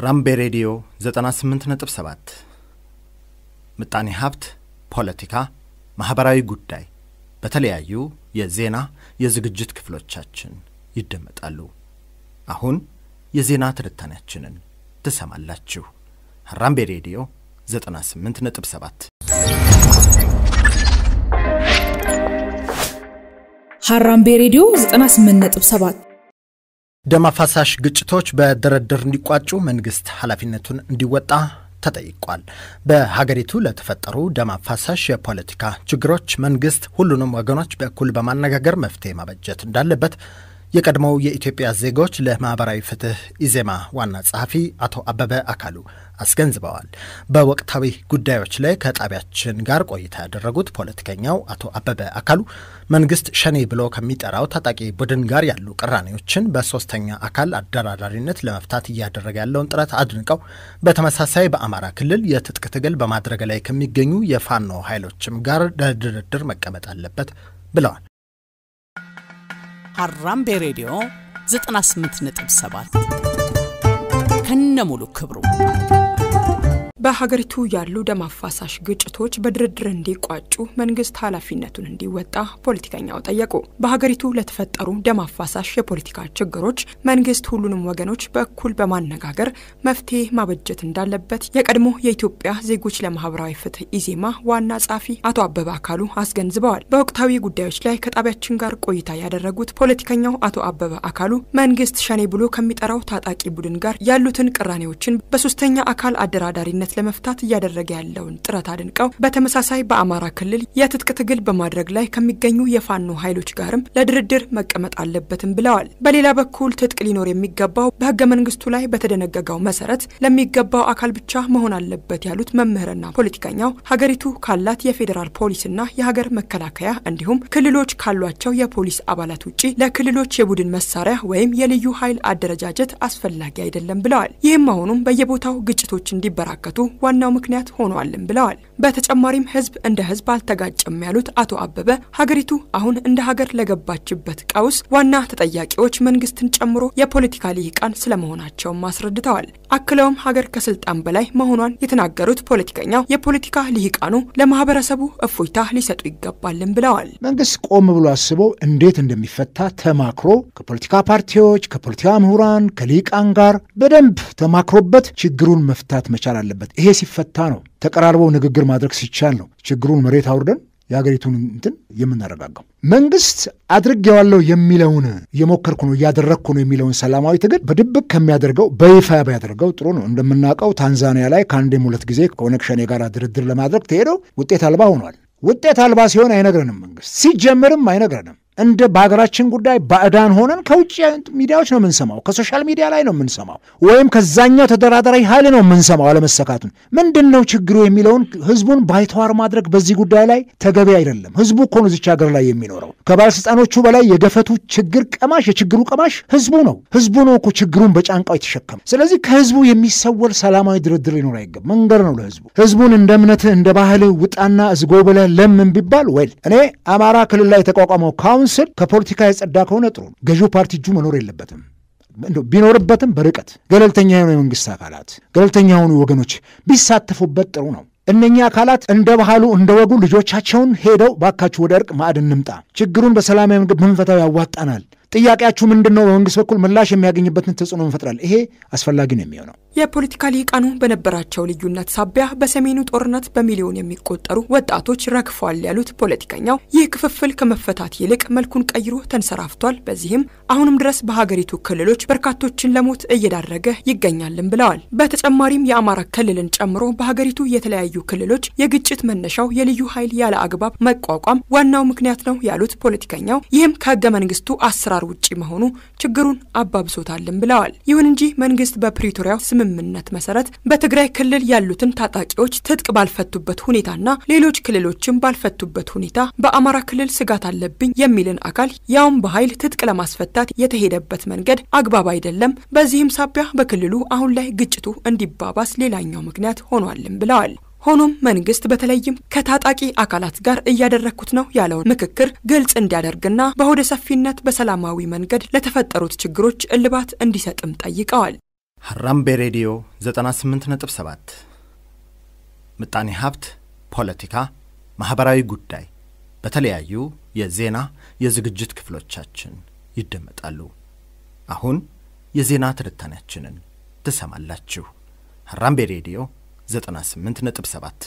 ራምቤ ሬዲዮ 98.7 ምጣኔ ሀብት፣ ፖለቲካ፣ ማኅበራዊ ጉዳይ በተለያዩ የዜና የዝግጅት ክፍሎቻችን ይደመጣሉ። አሁን የዜና ትንታኔያችንን ትሰማላችሁ። ራምቤ ሬዲዮ 98.7 ሀራምቤ ሬዲዮ 98.7 ደም አፋሳሽ ግጭቶች በድርድር እንዲቋጩ መንግስት ኃላፊነቱን እንዲወጣ ተጠይቋል። በሀገሪቱ ለተፈጠሩ ደም አፋሳሽ የፖለቲካ ችግሮች መንግስት ሁሉንም ወገኖች በእኩል በማነጋገር መፍትሄ ማበጀት እንዳለበት የቀድሞው የኢትዮጵያ ዜጎች ለማኅበራዊ ፍትህ ኢዜማ ዋና ጸሐፊ አቶ አበበ አካሉ አስገንዝበዋል። በወቅታዊ ጉዳዮች ላይ ከጣቢያችን ጋር ቆይታ ያደረጉት ፖለቲከኛው አቶ አበበ አካሉ መንግስት ሸኔ ብሎ ከሚጠራው ታጣቂ ቡድን ጋር ያሉ ቅራኔዎችን በሶስተኛ አካል አደራዳሪነት ለመፍታት እያደረገ ያለውን ጥረት አድንቀው በተመሳሳይ በአማራ ክልል የትጥቅ ትግል በማድረግ ላይ ከሚገኙ የፋኖ ኃይሎችም ጋር ለድርድር መቀመጥ አለበት ብለዋል። ሀራምቤ ሬዲዮ 98.7 ከነሙሉ ክብሩ በሀገሪቱ ያሉ ደም አፋሳሽ ግጭቶች በድርድር እንዲቋጩ መንግስት ኃላፊነቱን እንዲወጣ ፖለቲከኛው ጠየቁ። በሀገሪቱ ለተፈጠሩ ደም አፋሳሽ የፖለቲካ ችግሮች መንግስት ሁሉንም ወገኖች በእኩል በማነጋገር መፍትሄ ማበጀት እንዳለበት የቀድሞ የኢትዮጵያ ዜጎች ለማህበራዊ ፍትህ ኢዜማ ዋና ጸሐፊ አቶ አበበ አካሉ አስገንዝበዋል። በወቅታዊ ጉዳዮች ላይ ከጣቢያችን ጋር ቆይታ ያደረጉት ፖለቲከኛው አቶ አበበ አካሉ መንግስት ሸኔ ብሎ ከሚጠራው ታጣቂ ቡድን ጋር ያሉትን ቅራኔዎችን በሶስተኛ አካል አደራዳሪነት ለመፍታት እያደረገ ያለውን ጥረት አድንቀው በተመሳሳይ በአማራ ክልል የትጥቅ ትግል በማድረግ ላይ ከሚገኙ የፋኖ ኃይሎች ጋርም ለድርድር መቀመጥ አለበትም ብለዋል። በሌላ በኩል ትጥቅ ሊኖር የሚገባው በህገ መንግስቱ ላይ በተደነገገው መሰረት ለሚገባው አካል ብቻ መሆን አለበት ያሉት መምህርና ፖለቲከኛው ሀገሪቱ ካላት የፌዴራል ፖሊስና የሀገር መከላከያ እንዲሁም ክልሎች ካሏቸው የፖሊስ አባላት ውጭ ለክልሎች የቡድን መሳሪያ ወይም የልዩ ኃይል አደረጃጀት አስፈላጊ አይደለም ብለዋል። ይህም መሆኑም በየቦታው ግጭቶች እንዲበራከቱ ዋናው ምክንያት ሆኗልም ብለዋል። በተጨማሪም ህዝብ እንደ ህዝብ አልተጋጨም ያሉት አቶ አበበ ሀገሪቱ አሁን እንደ ሀገር ለገባችበት ቀውስ ዋና ተጠያቂዎች መንግስትን ጨምሮ የፖለቲካ ልሂቃን ስለመሆናቸውም አስረድተዋል። አክለውም ሀገር ከስልጣን በላይ መሆኗን የተናገሩት ፖለቲከኛው የፖለቲካ ልሂቃኑ ለማህበረሰቡ እፎይታ ሊሰጡ ይገባልም ብለዋል። መንግስት ቆም ብሎ አስበው እንዴት እንደሚፈታ ተማክሮ ከፖለቲካ ፓርቲዎች፣ ከፖለቲካ ምሁራን፣ ከልሂቃን ጋር በደንብ ተማክሮበት ችግሩን መፍታት መቻል አለበት። ይሄ ሲፈታ ነው ተቀራርበው ንግግር ማድረግ ሲቻል ነው ችግሩን መሬት አውርደን የሀገሪቱን እንትን የምናረጋጋው። መንግስት አድርጌዋለሁ የሚለውን እየሞከርኩ ነው እያደረግኩ ነው የሚለውን ሰላማዊ ትግል በድብቅ ከሚያደርገው በይፋ ቢያደርገው ጥሩ ነው። እንደምናውቀው ታንዛኒያ ላይ ከአንዴም ሁለት ጊዜ ከኦነግ ሸኔ ጋር ድርድር ለማድረግ ተሄደው ውጤት አልባ ሆኗል። ውጤት አልባ ሲሆን አይነግረንም መንግስት ሲጀምርም አይነግረንም። እንደ በሀገራችን ጉዳይ ባዕዳን ሆነን ከውጭ ሚዲያዎች ነው የምንሰማው፣ ከሶሻል ሚዲያ ላይ ነው የምንሰማው፣ ወይም ከዛኛው ተደራዳሪ ኃይል ነው የምንሰማው አለመሰካቱን። ምንድን ነው ችግሩ የሚለውን ህዝቡን ባይተዋር ማድረግ በዚህ ጉዳይ ላይ ተገቢ አይደለም። ህዝቡ እኮ ነው እዚች ሀገር ላይ የሚኖረው። ከባለስልጣኖቹ በላይ የገፈቱ ችግር ቀማሽ የችግሩ ቀማሽ ህዝቡ ነው። ህዝቡ ነው እኮ ችግሩን በጫንቃው የተሸከመ። ስለዚህ ከህዝቡ የሚሰወር ሰላማዊ ድርድር ሊኖር አይገባም። መንገድ ነው ለህዝቡ። ህዝቡን እንደ እምነትህ እንደ ባህልህ ውጣና እዝጎ ብለህ ለምን ቢባል ወይል እኔ አማራ ክልል ላይ የተቋቋመው ካውንስል ከፖለቲካ የጸዳ ከሆነ ጥሩ። ገዢው ፓርቲ እጁ መኖር የለበትም። ቢኖርበትም በርቀት ገለልተኛ የሆኑ የመንግስት አካላት ገለልተኛ የሆኑ ወገኖች ቢሳተፉበት ጥሩ ነው። እነኚህ አካላት እንደ ባህሉ እንደ ወጉ ልጆቻቸውን ሄደው ባካችሁ ወደ እርቅ ማዕድ እንምጣ፣ ችግሩን በሰላማዊ መንገድ ምንፈታው ያዋጣናል፣ ጥያቄያችሁ ምንድን ነው? በመንግስት በኩል ምላሽ የሚያገኝበትን ተጽዕኖ እንፈጥራለን። ይሄ አስፈላጊ ነው የሚሆነው። የፖለቲካ ልሂቃኑ በነበራቸው ልዩነት ሳቢያ በሰሜኑ ጦርነት በሚሊዮን የሚቆጠሩ ወጣቶች ረግፏል ያሉት ፖለቲከኛው ይህ ክፍፍል ከመፈታት ይልቅ መልኩን ቀይሮ ተንሰራፍቷል። በዚህም አሁንም ድረስ በሀገሪቱ ክልሎች በርካቶችን ለሞት እየዳረገ ይገኛልም ብለዋል። በተጨማሪም የአማራ ክልልን ጨምሮ በሀገሪቱ የተለያዩ ክልሎች የግጭት መነሻው የልዩ ኃይል ያለ አግባብ መቋቋም ዋናው ምክንያት ነው ያሉት ፖለቲከኛው ይህም ከህገ መንግስቱ አሰራር ውጪ መሆኑ ችግሩን አባብሶታልም ብለዋል። ይሁን እንጂ መንግስት በፕሪቶሪያው ስምምነት መሰረት በትግራይ ክልል ያሉትን ታጣቂዎች ትጥቅ ባልፈቱበት ሁኔታና ሌሎች ክልሎችም ባልፈቱበት ሁኔታ በአማራ ክልል ስጋት አለብኝ የሚልን አካል ያውም በኃይል ትጥቅ ለማስፈታት የተሄደበት መንገድ አግባብ አይደለም። በዚህም ሳቢያ በክልሉ አሁን ላይ ግጭቱ እንዲባባስ ሌላኛው ምክንያት ሆኗልም ብለዋል። ሆኖም መንግስት በተለይም ከታጣቂ አካላት ጋር እያደረግኩት ነው ያለውን ምክክር ግልጽ እንዲያደርግና በሆደ ሰፊነት በሰላማዊ መንገድ ለተፈጠሩት ችግሮች እልባት እንዲሰጥም ጠይቀዋል። ሀራምቤ ሬዲዮ 98.7 ምጣኔ ሀብት፣ ፖለቲካ፣ ማኅበራዊ ጉዳይ በተለያዩ የዜና የዝግጅት ክፍሎቻችን ይደመጣሉ። አሁን የዜና ትንታኔያችንን ትሰማላችሁ። ሀራምቤ ሬዲዮ 98.7